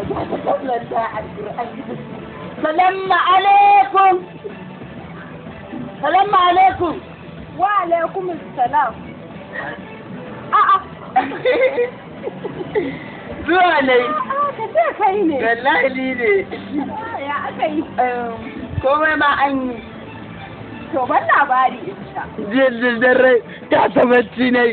Salamu alaikum. Salamu alaikum. Wa alaikum salam. A'a, Zuwa ne. a'a ka ce kai ne. Wallahi ni ne. Ya aka yi. Komai ma an yi. To ban labari in sha. Jiya dare ta sabanci ne.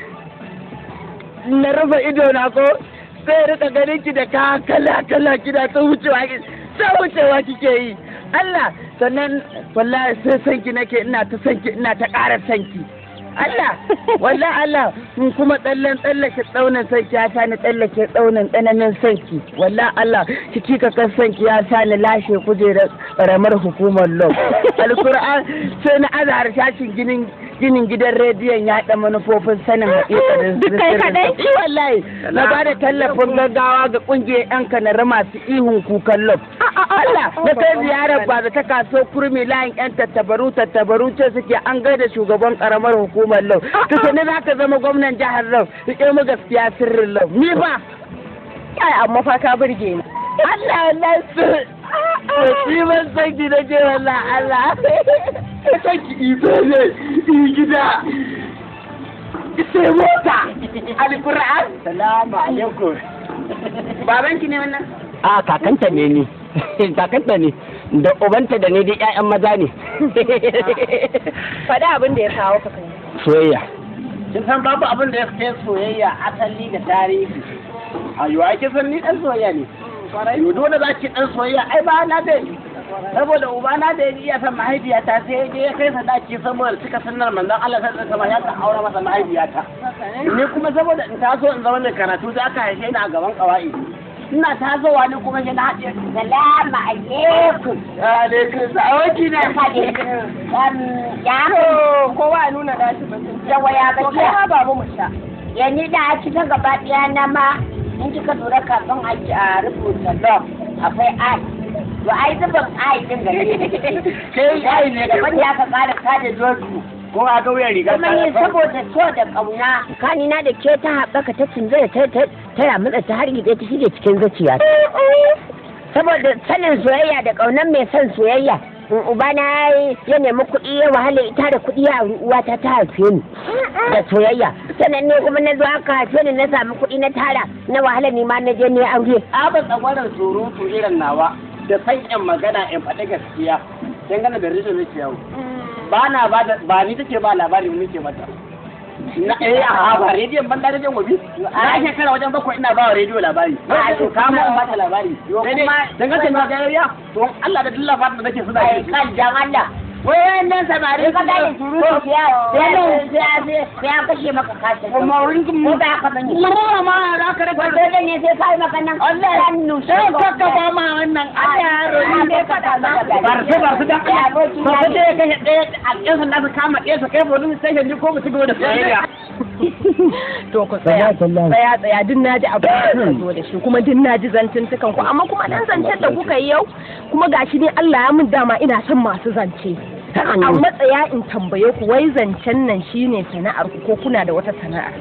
Na rufe ido na ko sai rika ganin ki da ka kala kala kina ta wucewa ki ta wucewa kike yi. Allah sannan wallahi sai sanki nake ina ta sanki ina ta ƙara sanki. Allah wallahi Allah in kuma tsallen tsallake tsaunin sanki ya sani tsallake tsaunin tsananin sanki wallahi Allah kiki ka kan sanki ya sani lashe kujerar karamar hukumar law alkur'an sai na azhar shashin ginin ginin gidan rediyon ya da manufofin sanin haƙiƙanin Duk kai kaɗai? Eh, wallahi na ba da tallafin gaggawa ga ƙungiyar 'yan kanari masu ihun kukan law Allah na kai ziyarar ba da ta kaso kurmi layin 'yan tattabaru tattabaru ce suke an gaida shugaban karamar hukumar lau to ne za ka zama gwamnan jihar lau rike mu gaskiya sirrin lau ni ba Ai amma fa ka burge ni. Allah Allah su shi ban san ki da ke wallah Allah san ki iso ne yi gida sai mota alkur'an salamu alaikum baban ki ne wannan a kakanta ne ni kakanta ne da ubanta da ne dai ƴaƴan maza ne Faɗi abin da ya kawo ka kai. soyayya kin san babu abin da ya kai soyayya asali da tarihi ayo ai kin san ni dan soyayya ne yo dole za ki dan soyayya ai ba na da saboda uba na da iya san mahaifiyata sai ya je ya kai sadaki saboda cika sunnar manzon Allah sai da kamar ya ka aure masa mahaifiyata ni kuma saboda in taso in zama mai karatu da aka haife ni a gaban kawai ina tasowa ni kuma sai na haɗe salamu alaikum alaikum sa'oki na Ya kowa ya nuna dashi batun. yawa ya To kai ma ba mu sha. yanzu da a cikin gaba ɗaya na ma in kika lura kafin a ci a rubuta law akwai ai to ai zubin ai din gare ne sai ai ne da wanda aka fara kada joju ko a ga wuyan riga kuma ni saboda so da kauna kanina da ke ta haɓaka ta cinzaya ta ta ta ramutsa ta har gida ta shige cikin zuciya saboda sanin soyayya da ƙaunar mai son soyayya in ubana ya nemi kuɗi ya wahala ita da kuɗi ya auri uwata ta haife ni da soyayya sannan ne kuma na zo aka haife ni na samu kuɗi na tara na wahala ni ma na je ne aure abin tsagwaron surutu irin nawa da san yan magana in faɗi gaskiya dangane da rishin nake yau ba na ba da ba ni take ba labari mu nake mata na eh a ba rediyon ban da rediyon gobe na shekara wajen bakwai ina ba wa rediyo labari A, to ka mu ba ta labari sai dai dangane da gariya to Allah da dilla fata da nake suna ai yi kan jan Allah wayannan samari ka da surutu sai sai sai sai an kashe maka kashe kuma wurin ko da ka bane kuma ma za ka rasa dole ne sai kai maka nan Allah ya nushe sai ka ka ba ma wannan Allah ya faɗa maka barsu barsu da abokin ba su je kashe ɗaya a ɗan sanda su kama ɗaya su kai police station ji ko mu ci gaba da soyayya To ku tsaya. Tsaya tsaya duk na ji abu da kuka zo da shi kuma duk na ji zantuntukan ku amma kuma dan zancen da kuka yi yau kuma gashi ne Allah ya min dama ina son masu zance. Amma tsaya in tambaye ku wai zancen nan shine sana'ar ku ko kuna da wata sana'ar?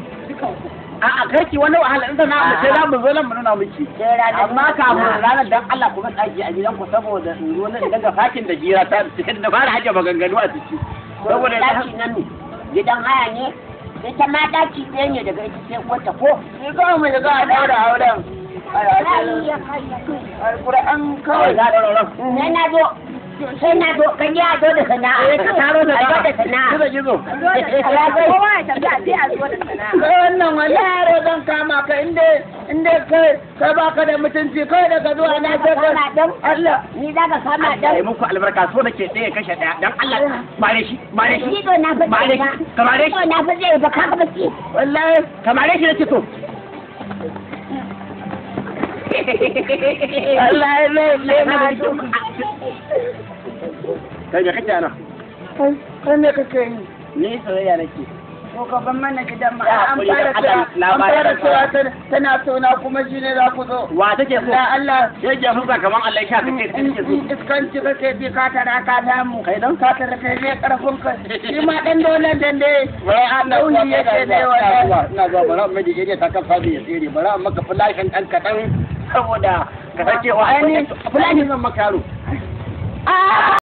A'a karki wani wahala in sana mu sai za mu zo nan mu nuna miki. sai ranar Amma kafin ranar dan Allah kuma tsaki a gidan ku saboda in zo nan daga fakin da jira ta cikin da fara hajja maganganu a ciki. Saboda daki nan ne gidan haya ne ita ma daki ɗaya ne daga ita sai wata ko ni kawai mu shiga a daura auren. Alƙur'an kawai za a daura auren. sai na zo sai na zo kan ya zo da sana'a Eh, ka taro da A zo da sana'a Gizo gizo. Kowa ya tafiya sai a zo da sana'a. Kai wannan wani yaro zan kama ka inda inda kai kai baka da mutunci kai daga zuwa na sai ka kama dan Allah. ni za ka kama Allah dan ya muku albarka so nake ɗaya kashe ɗaya dan Allah bare shi bare shi Ni to na fi bare zai shi ba. kamare To shi na fi zai ba ka ba ce. wallahi kamare shi nake so Allah ya mai mai mai kai me kake ana Kai me kake yi? ni soyayya nake Ko ka ban mana gidan ma Ya an hakuri fara da Allah, cewa an labarin fara da cewa tana- tana so na kuma shi ne za ku zo. wa take so Ya Allah yake fuska kaman Allah ya sha in kake in- kake so in iskanci kake bi ka tara ka damu kai don ka tara kai ne karfin ka shi ma dan dole dan dai wai Allah nauyi yake da wallahi ina zuwa bara mai dige ta kan fadi ya tsere bara maka flashin dan kadan saboda ka san cewa Ai, ni- fulani zan makaro Ah!